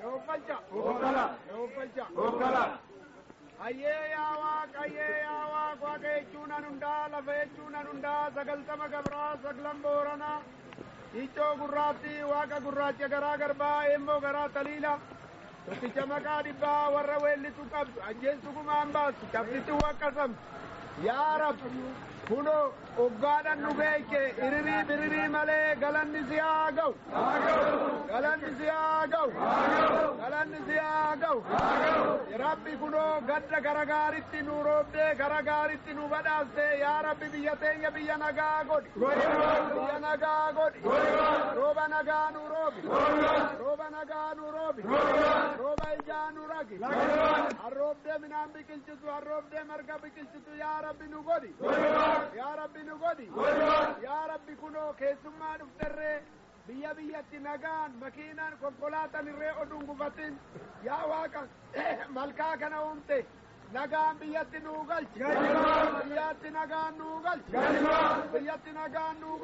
Hayyee yaa waaqa hayyee yaa waaqa waaqa jechuun an hundaa lafa jechuun an hundaa sagaltama gabraa saglan booranaa iccoo gurraatti waaqa gurraacha garaa garbaa eemmoo garaa taliila tokkicha maqaa dhibbaa warra weellitu qabdu ajjeessu gumaan baasu cabsitu waqqasamtu yaa rab kuno oggaadhan nu beeke iririi biririi malee galanni si haa ga'u galanni si haa ga'u galanni si haa ga'u rabbi kuno gadda gara gaaritti nu roobdee gara gaaritti nu badhaaste yaa rabbi biyya teenya biyya nagaa godhi biyya nagaa godhi rooba nagaa nu roobi rooba nagaa nu roobi rooba ijaa nu ragi harroobdee midhaan biqilchitu harroobdee marga biqilchitu yaa rabbi nu godhi yaa rabbi nu godhi yaa rabbi kunoo keessummaa dhufterree biyya biyyatti nagaan makiinaan konkolaataan irree oduun gufatin yaa waaqa malkaa kana uumte nagaan biyyatti nuu galchi biyyatti nagaan nuu galchi biyyatti nagaan nuu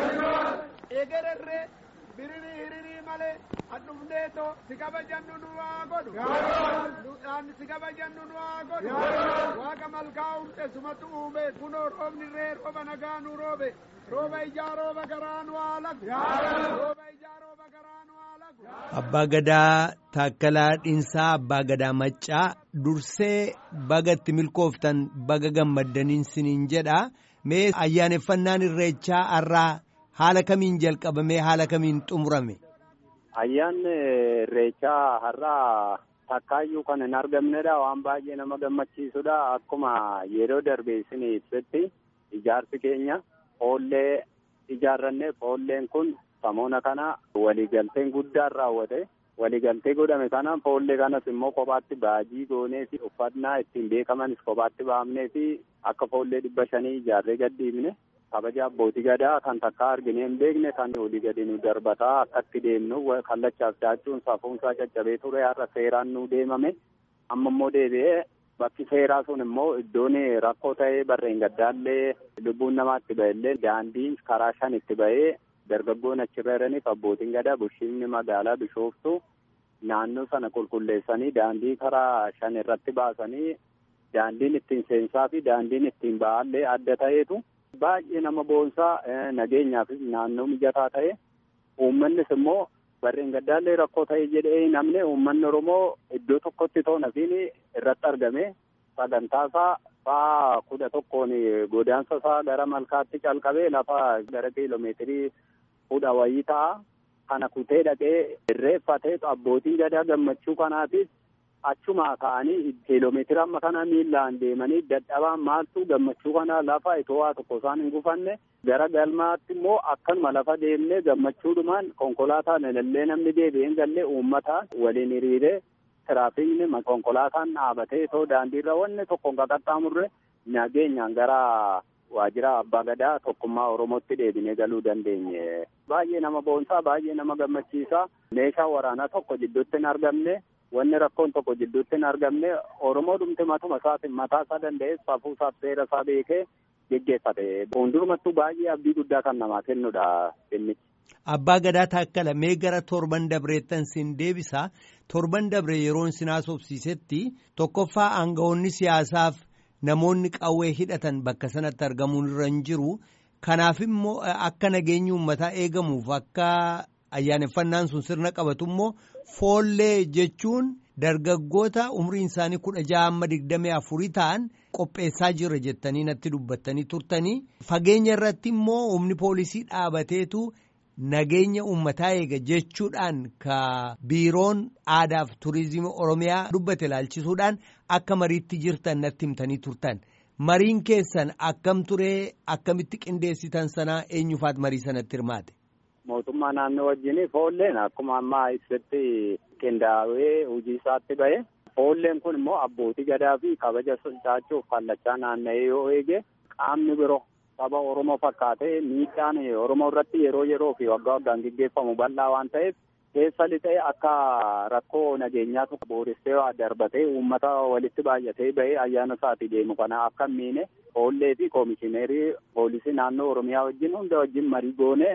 galchi egererree biririi hiririi malee adhufneetoo si kabajannu nu haa godhu nuudhaan si kabajannu nu haa godhu waaqa malkaa uumte sumatu uume kunoo roobni ree rooba nagaa nu roobe rooba ijaa rooba garaa nu haa lagu rooba ijaa rooba garaa nu haa lagu Abbaa Gadaa Taakkalaa Dhiinsaa Abbaa Gadaa Maccaa dursee baga itti milkooftan baga gammaddaniin siniin jedha mee ayyaaneffannaan irreechaa har'aa haala kamiin jalqabamee haala kamiin xumurame. Ayyaanni irreechaa har'aa takkaayyuu kan hin argamnedha waan baay'ee nama gammachiisudha akkuma yeroo darbe isin ibsetti ijaarsi keenya foollee ijaarranne foolleen kun samoona kana waliigalteen guddaan raawwate waliigaltee godhame kana foollee kanas immoo kophaatti baajii goonee fi uffannaa ittiin beekamanis kophaatti baafnee fi akka foollee dhibba shanii ijaarree gadhiifne kabaja abbootii gadaa kan takka argine hin beekne kan olii gadi nu darbataa akkatti deemnu kallachaaf daachuun safuunsaa caccabee ture har'a seeraan nu deemame amma immoo deebi'ee bakki seeraa sun immoo iddoon rakkoo ta'ee barreen gaddaallee lubbuun namaatti ba'ellee daandiin karaa shan itti ba'ee dargaggoon achirra jiraniif abbootiin gadaa bulchiinsi magaalaa bishooftu naannoo sana qulqulleessanii daandii karaa shan irratti baasanii daandiin ittiin seensaa fi daandiin ittiin ba'allee adda ta'eetu baay'ee nama boonsaa nageenyaafis naannoo mijataa ta'e uummannis immoo barreen gaddaallee rakkoo ta'e jedhee namni uummanni oromoo iddoo tokkotti ta'u nafiin irratti argame sagantaasaa sa'a kudha tokkoon godaansa isaa gara malkaatti calqabee lafa gara kiiloomeetirii kudha wayii ta'a kana kutee dhaqee irreeffatee abbootiin gadaa gammachuu kanaatiif achuma ka'anii kiiloomeetira amma kana miillaan deemanii dadhabaan maaltu gammachuu kana lafa itoo waa tokko isaan hin gufanne gara galmaatti immoo akkanuma lafa deemnee gammachuudhumaan konkolaataan ilallee namni deebi'een gallee uummataan waliin hiriiree tiraafikni konkolaataan dhaabatee itoo daandiirra wanni tokko hin qaxxaamurre nageenyaan gara waajjira abbaa gadaa tokkummaa oromootti deebinee galuu dandeenye baay'ee nama boonsaa baay'ee nama gammachiisaa meeshaa waraanaa tokko jidduutti hin argamne wanni rakkoon tokko jidduutti hin argamne oromoo dhumte matuma isaatiin mataa isaa danda'ee safuu isaaf seera isaa beekee geggeeffate fuuldurumattuu baay'ee abdii guddaa kan namaa kennudha innichi. Abbaa Gadaa Taakkala mee gara torban dabreettan sin deebisa torban dabre yeroon sin haasofsiisetti tokkoffaa aangawoonni siyaasaaf namoonni qawwee hidhatan bakka sanatti argamuun irra hin jiru kanaaf immoo akka nageenyi uummataa eegamuuf akka ayyaaneffannaan sun sirna qabatu immoo foollee jechuun dargaggoota umriin isaanii kudha ja'a amma digdamii afurii ta'an qopheessaa jirra jettanii natti dubbattanii turtanii fageenya irratti immoo humni poolisii dhaabateetu nageenya uummataa eega jechuudhaan ka biiroon aadaaf turizimii oromiyaa dubbate ilaalchisuudhaan akka mariitti jirtan natti himtanii turtan mariin keessan akkam turee akkamitti qindeessitan sanaa eenyufaat marii sanatti hirmaate. mootummaa naannoo wajjin foolleen akkuma ammaa ibsetti qindaa'ee hojii isaatti ba'e foolleen kun immoo abbootii gadaa fi kabaja caachuuf kallachaa naanna'ee yoo eege qaamni biroo saba oromoo fakkaatee miidhaan oromoo irratti yeroo yeroo fi waggaa waggaan gaggeeffamu bal'aa waan ta'eef keessa lixee akka rakkoo nageenyaatu booristee darbatee uummata walitti baay'atee ba'ee ayyaana isaatii deemu kana akka miine foollee fi koomishineerii poolisii naannoo oromiyaa wajjin hunda wajjin marii goonee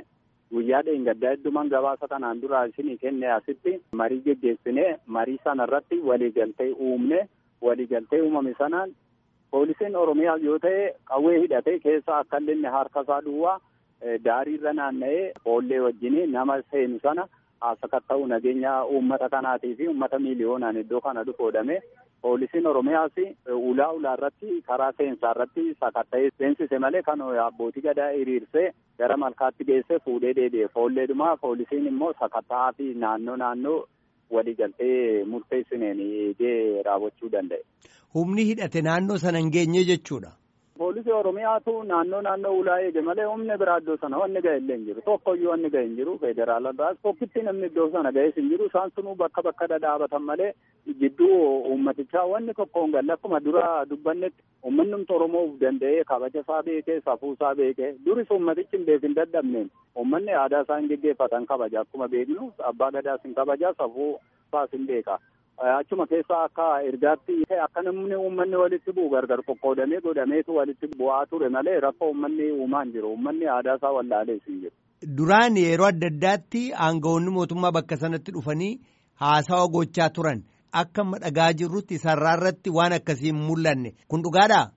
guyyaa dheengaddaa hedduman gabaasa kanaan dura isinii kenne asitti marii geggeessine marii sana irratti waliigaltee uumne waliigaltee uumame sanaan poolisiin oromiyaa yoo ta'e qawwee hidhatee keessa akka inni harka isaa duwwaa daariirra naanna'ee foollee wajjin nama seenu sana sakatta'u nageenya uummata kanaatii fi uummata miiliyoonaan iddoo kana dhufoodhame poolisiin oromiyaas ulaa ulaa irratti karaa seensaa irratti sakatta'ee seensise malee kan abbootii gadaa hiriirsee gara malkaatti geesse fuudhee deebi'e foolleedhuma poolisiin immoo sakatta'aa fi naannoo naannoo waliigaltee murteessineen eegee raawwachuu danda'e. Humni hidhate naannoo sana hin geenye jechuudha. Poolisii Oromiyaatu naannoo naannoo ulaa eege malee humni biraa iddoo sana wanni ga'e illee hin jiru. Tokkoyyuu wanni ga'e hin jiru. Federaalarraas tokkitti namni iddoo sana ga'es hin jiru. Isaan sunuu bakka bakka dhadhaabatan malee gidduu uummatichaa wanni tokko hin galle akkuma dura dubbannetti uummanni Oromoo of danda'ee kabaja isaa beekee safuu isaa beekee duris uummatichi hin beekin dadhabneen uummanni aadaa isaa hin geggeeffatan kabaja akkuma beeknu abbaa gadaas hin kabaja safuu isaas hin beeka. achuma keessa akka ergaatti akka namni uummanni walitti bu'u gargar qoqqoodamee godhameetu walitti bu'aa ture malee rakkoo uummanni uumaa hin jiru uummanni aadaa isaa wallaalees hin jiru. Duraan yeroo adda addaatti aangawoonni mootummaa bakka sanatti dhufanii haasawa gochaa turan akka amma dhagaa jirrutti sarraa irratti waan akkasii hin mul'anne kun dhugaadhaa?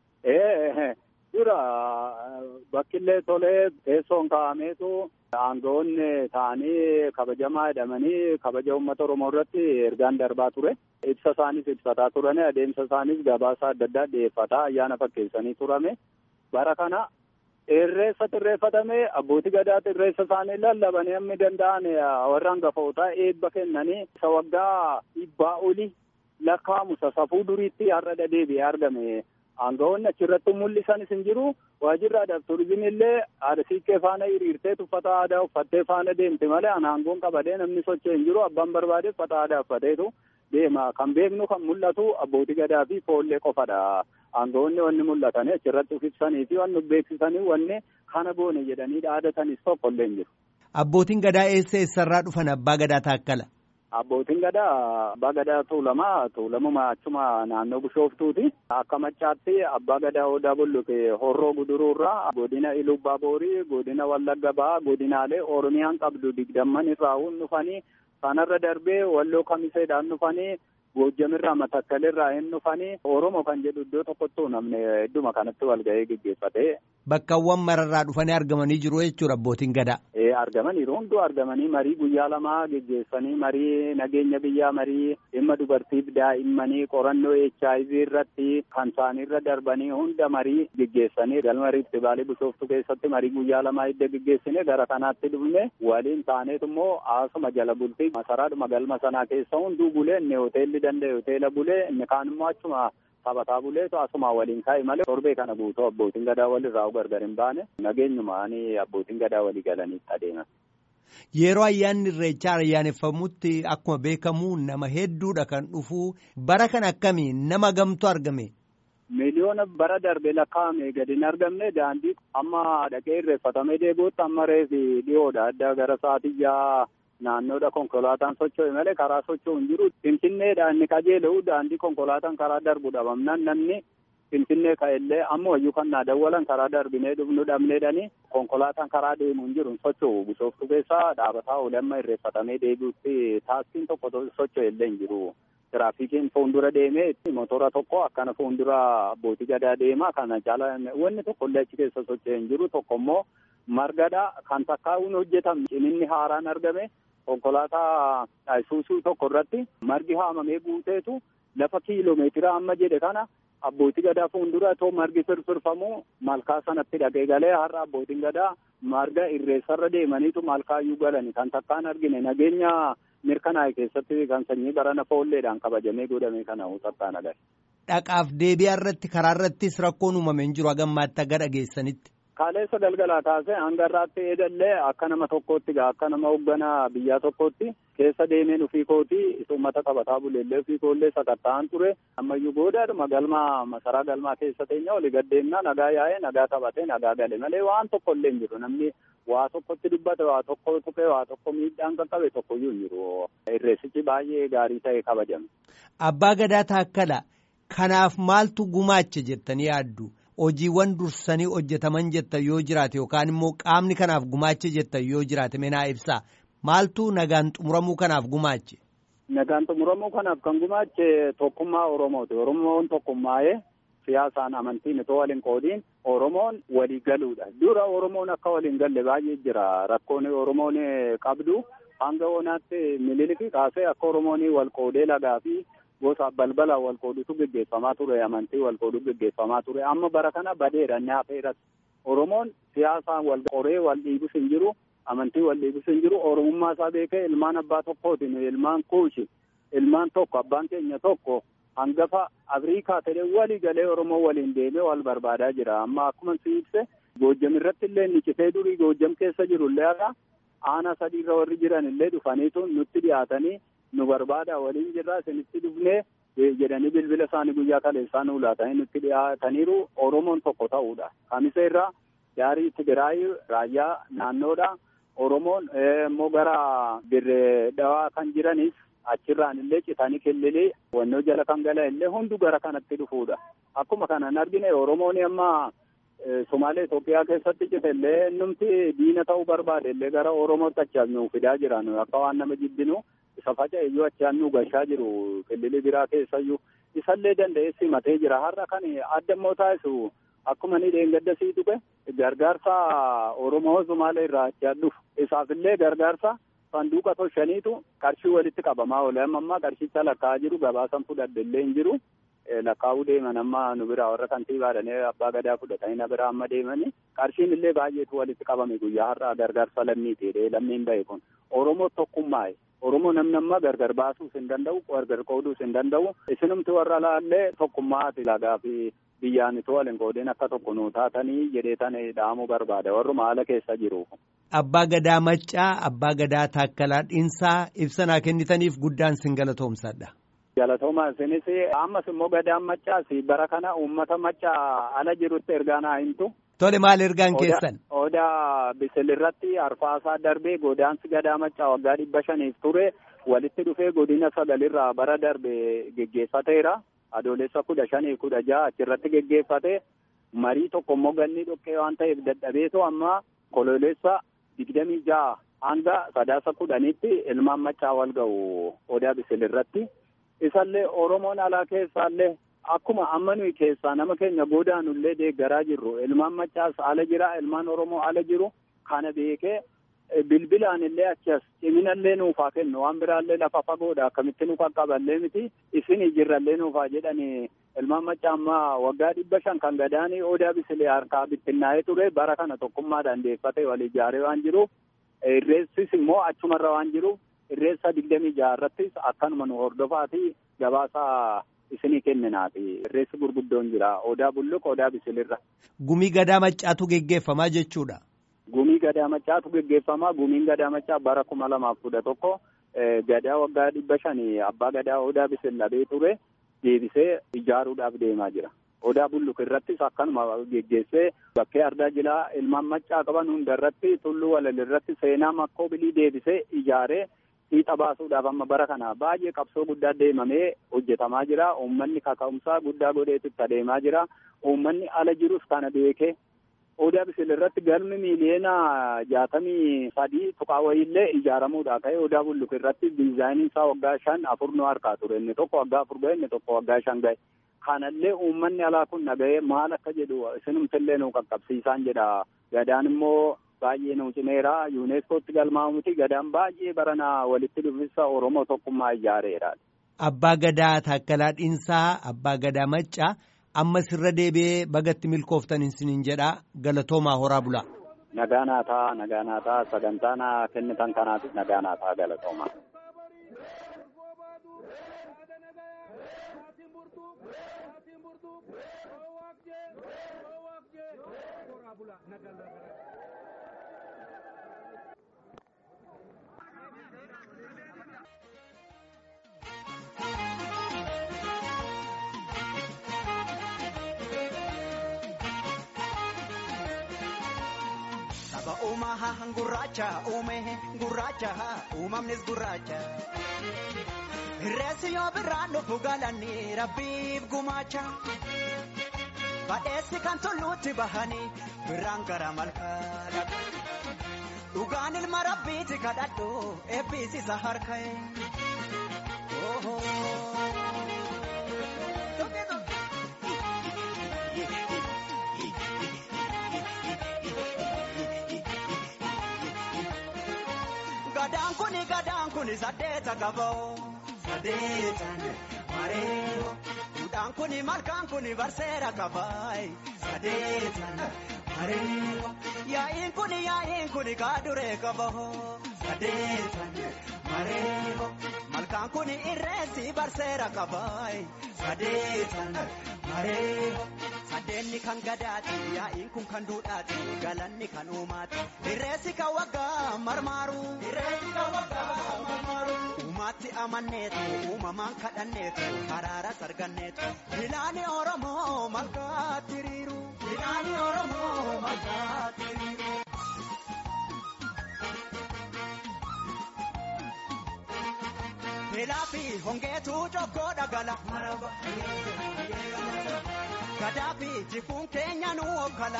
Ee dura bakkillee tolee teessoon kaa'ameetu aangawoonni ta'anii kabajamaa jedhamanii kabaja uummata oromoo irratti ergaan darbaa ture ibsa isaanis ibsataa turani adeemsa isaanis gabaasa adda addaa dhiyeeffataa ayyaana fakkeessanii turame bara kana irreessa xirreeffatame abbootii gadaa irreessa isaanii lallabanii hammi danda'an warra hangafootaa eebba kennanii isa waggaa dhibbaa oli lakkaa'amu safuu duriitti har'a deebi'ee argame. aangawoonni achirratti mul'isanis hin jiru waajjirri aadaa fi turizimii illee haadha siiqqee faana hiriirtee uffata aadaa uffattee faana deemte malee aangoon qabadee namni socho'e hin jiru abbaan barbaade uffata aadaa uffateetu deema kan beeknu kan mul'atu abbootii gadaa fi foollee qofadha aangawoonni wanni mul'atanii achirratti uf ibsanii fi wanni beeksisanii wanni kana goone jedhanii dhaadatanis tokko illee hin jiru. Abbootiin gadaa eessa eessarraa dhufan abbaa gadaa taakkala? Abbootiin gadaa abbaa gadaa tuulamaa tuulamuma achuma naannoo bishooftuuti. Akka machaatti abbaa gadaa odaa bulluqe horroo guduruurraa godina ilubbaa boorii godina wallagga ba'aa godinaalee oromiyaan qabdu digdamman irraa hun dhufanii sanarra darbee walloo kamiseedhaan dhufanii goojjamirraa matakkalirraa hin dhufanii oromoo kan jedhu iddoo tokkotti namni hedduma kanatti wal ga'ee geggeeffate. Bakkawwan mararraa dhufanii argamanii jiru jechuudha abbootiin gadaa. Ee argamaniiru hunduu argamanii marii guyyaa lamaa geggeessanii marii nageenya biyyaa marii dhimma dubartiif daa'immanii qorannoo HIV irratti kan isaaniirra darbanii hunda marii geggeessanii galma riftibaalii bishooftu keessatti marii guyyaa lamaa hidda geggeessine gara kanaatti dhufne waliin taaneet immoo haasuma jala bultii masaraadhuma galma sanaa keessa hunduu bulee inni hoteelli danda'e hoteela bulee inni kaan immoo achuma taphataa buleetu asuma waliin kaa'e malee torbee kana guutuu abbootiin gadaa walirraa gargar hin baane nageenyumaanii abbootiin gadaa walii galaniitti adeeman. Yeroo ayyaanni irreechaa ayyaaneffamutti akkuma beekamu nama hedduudha kan dhufu bara kan akkamii nama gamtu argame. Miliyoona bara darbe lakkaa'ame gadi hin argamne daandii amma dhaqee irreeffatamee deebi'utti amma reefi dhiyoodha adda gara sa'aatii ja'a naannoodha konkolaataan socho'e malee karaa socho'u hin jiru. Finfinneedha inni qajeela'u daandii konkolaataan karaa darbu dhabamnaan namni Finfinnee ka'ellee amma wayyuu kan naa dawwalan karaa darbinee dhufnu dhabneedhani konkolaataan karaa deemu hin jiru socho'u bishooftu keessaa dhaabataa oole amma irreeffatamee deebi'utti taaksiin tokko socho'e illee hin jiru. Tiraafikiin fuuldura deemee motora tokko akkana fuuldura abbootii gadaa deema kana jala wanni tokko illee achi keessa socho'e hin jiru tokko immoo margadha kan takkaa'uun hojjetame ciminni haaraan argame konkolaataa isuusuu tokko irratti margi haamamee guuteetu lafa kiiloomeetira amma jedhe kana abbootii gadaa fuuldura otoo margi firfirfamu malkaa sanatti dhaqee galee har'a abbootiin gadaa marga irreessarra deemaniitu malkaayyuu galani kan takkaan argine nageenya mirkanaa'e keessatti kan sanyii barana foolleedhaan kabajamee godhame kana takkaan agarre. Dhaqaaf deebi'aa irratti karaa irrattis rakkoon uumame hin jiru hagammaatti aga dhageessanitti. Kaaleessa galgalaa kaasee hanga irraatti eedallee akka nama tokkootti gaa akka nama hoogganaa biyyaa tokkootti keessa deemeen ofii kootii uummata qabataa buleellee ofii koollee sakatta'an ture ammayyuu boodaadhuma galmaa masaraa galmaa keessa teenya olii gaddeemnaa nagaa yaa'ee nagaa taphatee nagaa gale malee waan tokko illee hin jiru namni waa tokkotti dubbate waa tokko tuqee waa tokko miidhaan qaqqabe tokkoyyuu hin jiru irreessichi baay'ee gaarii ta'e kabajame. Abbaa gadaa taakkala kanaaf maaltu gumaache jettanii yaaddu hojiiwwan dursanii hojjetaman jettan yoo jiraate yookaan immoo qaamni kanaaf gumaache jettan yoo jiraate menaa ibsaa maaltu nagaan xumuramuu kanaaf gumaache. Nagaan xumuramuu kanaaf kan gumaache tokkummaa Oromooti. Oromoon tokkummaa'ee siyaasaan amantiin itoo waliin qoodiin Oromoon walii galuudha. Dura Oromoon akka waliin galle baay'ee jira. Rakkoon Oromoon qabdu hanga oonaatti mililikii kaasee akka Oromoon wal qoodee lagaa fi gosa balbala wal qoodutu gaggeeffamaa ture. Amantii wal qooduu gaggeeffamaa ture. Amma bara kana badeera inni hafeeras. Oromoon siyaasaan wal qoree wal dhiibus hin jiru. Amantii wal dhiibus hin jiru. Oromummaa isaa beekee ilmaan abbaa tokkootiin ilmaan kuushi ilmaan tokko abbaan keenya tokko. hangafa Afrikaa ta'ee walii galee Oromoo waliin deemee wal barbaadaa jira. Amma akkuma si ibse Goojjam irratti illee nicitee durii Goojjam keessa jiru illee haala aanaa sadiirra warri jiran illee dhufaniitu nutti dhiyaatanii nu barbaada waliin jirra isinitti dhufnee jedhanii bilbila isaanii guyyaa kaleessaa nu laatanii nutti dhiyaataniiru Oromoon tokko ta'uudha. Kamisa irraa gaarii Tigiraay raayyaa naannoodha. Oromoon immoo gara dirree dhawaa kan jiranis achirraan illee citanii killilee wannoo jala kan gala illee hundu gara kanatti dhufuudha. Akkuma kanaan argine Oromoon amma Somaalee Itoophiyaa keessatti cite illee numti diina ta'uu barbaade illee gara Oromootti achaan nu fidaa jiran akka waan nama jibbinu isa faca'e iyyuu achaan nu gashaa jiru kililii biraa keessayyuu isallee danda'ee simatee jira. Har'a kan adda immoo taasisu akkuma ni dheengadda sii dhufe gargaarsa Oromoo Somaalee irraa achaan dhufu isaafillee gargaarsa sanduuqa toshaniitu qarshii walitti qabamaa oole amma ammaa qarshicha lakkaa'aa jiru gabaasan fudhadhe illee hin jiru lakkaa'uu deeman amma nu biraa warra kantiibaadhanii abbaa gadaa fudhatanii na biraa amma deemanii qarshiin illee baay'eetu walitti qabame guyyaa har'aa gargaarsa lammiiti jedhee lammiin ba'e kun oromoo tokkummaa'e oromoo namni amma gargar baasuus hin danda'u gargar qooduus hin danda'u isinumti warra laallee tokkummaati lagaa fi biyyaan itoo waliin qoodeen akka tokko nuu taatanii jedhee tan dhaamuu barbaada warruma haala keessa jiru. Abbaa Gadaa Maccaa, Abbaa Gadaa Taakkalaa Dhiinsaa ibsanaa kennitaniif guddaan sin galatoomsadha. Galatooma isinis ammas immoo Gadaan Maccaas bara kana uummata Maccaa ala jirutti ergaa naa himtu. Tole maal ergaan keessan? Odaa bisilirratti arfaasaa darbee godaansi Gadaa Maccaa waggaa dhibba shaniif ture walitti dhufee godina sagalirraa bara darbe geggeeffateera. Adoolessa kudha shanii kudha jaha achirratti geggeeffate marii tokko immoo ganni dhoqqee waan ta'eef dadhabeetu amma kololeessa digdamii jaha hanga sadaasa kudhaniitti ilmaan maccaa wal ga'u odaa bisilirratti. Isallee Oromoon alaa keessaallee akkuma amma nuyi keessaa nama keenya godaanullee deeggaraa jirru ilmaan maccaas ala jira ilmaan Oromoo ala jiru kana beekee bilbilaan illee achas ciminallee nuufaa kennu waan biraallee lafa fagoodha akkamitti nu qaqqaballee miti isin jirrallee nuufaa jedhani ilmaan maccaa amma waggaa dhibba shan kan gadaanii odaa bisilee harkaa bittinnaa'ee ture bara kana tokkummaadhaan deeffatee wal ijaaree waan jiruuf irreessis immoo achumarra waan jiruuf irreessa digdamii jaha irrattis akkanuma nu hordofaati gabaasa isinii kenninaati irreessi gurguddoon jira odaa bulluq odaa bisilirra. Gumii gadaa maccaatu geggeeffamaa jechuudha. Gumii gadaa maccaatu geggeeffamaa gumiin gadaa maccaa bara kuma lamaaf kudha tokko gadaa waggaa dhibba shanii abbaa gadaa odaa bisil dhabee ture deebisee ijaaruudhaaf deemaa jira. Odaa bulluq irrattis akkanuma geggeessee bakkee ardaa jilaa ilmaan maccaa qaban hunda irratti tulluu walal irratti seenaa makkoo bilii deebisee ijaaree fiixa baasuudhaaf amma bara kana baay'ee qabsoo guddaa deemamee hojjetamaa jira. Uummanni kaka'umsaa guddaa godheetu itti adeemaa jira. Uummanni ala jirus kana beekee odaa bisil irratti galmi miiliyoona jaatamii sadii tuqaa wayiillee ijaaramuudha ka'e odaa bulluq irratti diizaayiniin isaa waggaa shan afur nu harkaa ture inni tokko waggaa afur ga'e inni tokko waggaa shan ga'e. Kanallee uummanni alaa kun naga'ee maal akka jedhu isinumtillee nu qaqqabsiisaan jedha. Gadaan immoo baay'ee nu cimeera yuuneeskootti galmaa'u miti gadaan baay'ee baranaa walitti dhufisa oromoo tokkummaa ijaareera. Abbaa Gadaa Taakkalaa Dhiinsaa Abbaa Gadaa Maccaa ammas irra deebi'ee bagatti milkooftan isiniin jedha galatoomaa horaa bulaa. Nagaa naataa nagaa naataa sagantaa naa kennitan kanaafis nagaa naataa galatoomaa. Saba uumaa gurraacha uume gurraacha uumamnis gurraacha. Reessi yoo birraan dhufu galanni rabbiif gumaacha. badheessi kan tulluutti bahanii birraan gara malkaa dhugaan ilma rabbiiti kadhadhu eebbisiisa harka'e. Gadaan kuni gadaan kuni saddeeta qaboo saddeetan mareeyo. Duudhaan kuni malkaan kuni barseera qabaayi saddeetan mareeyo. Yaa'iin kuni yaa'iin kuni kaaduree qaboo saddeetan mareeyo. Malkaan kuni irreessi barseera qabaayi saddeetan mareeyo. Saddeenni kan gadaati yaa'iin kun kan duudhaati galanni kan uumaati. Irreessi kan waggaa marmaaru. Irreessi kan waggaa marmaaru. Uumaatti amanneetu uumamaan kadhanneetu haraaras arganneetu. Bilaani Oromoo malkaatti hiriiru. Bilaani Oromoo malkaatti hiriiru. Beelaa fi hongeetu jokkoo dhagala. Gadaa fi jifuun keenya nu okkala.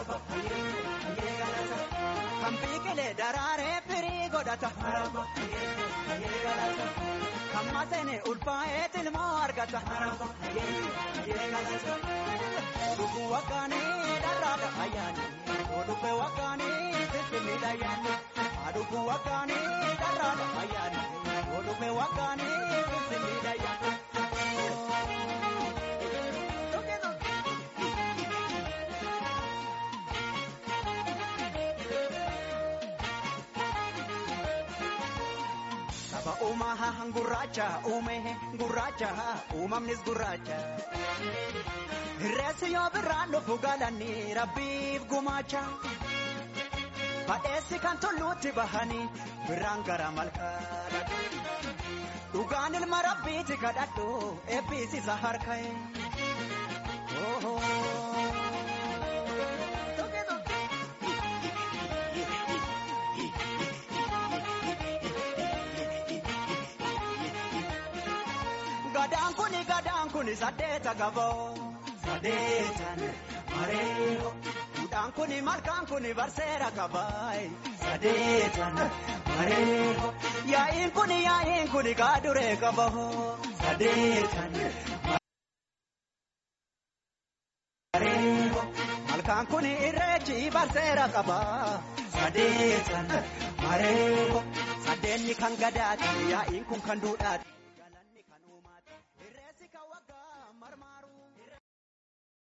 Kan biqilee daraaree firii godhata. Kan maseene ulfaa'ee tilmoo argata. Oduu waggaanii dharraadha ayyaani. Oduu waggaanii finfinniidha ayyaani. Aduu waggaanii dharraadha ayyaani. Oduu waggaanii finfinniidha ayyaani. Saba uumaa gurraacha uume gurraacha uumamnis gurraacha. Irreessi yoo birraan dhufu galanii rabbiif gumaacha. Badheessi kan tulluutti bahanii birraan gara malkaa Dhugaan ilma rabbiiti kadhadhu eebbisiisa harka'e. Gadaan kuni gadaan kuni saddeeta qaboo saddeetan mareeyo. Duudhaan kuni malkaan kuni barseera qabaayi saddeetan mareeyo. Yaa'iin kuni yaa'iin kuni kaaduree qaboo saddeetan mareeyo. Malkaan kuni irreechi barseera qabaa saddeetan mareeyo. Saddeenni kan gadaati yaa'iin kun kan duudhaati.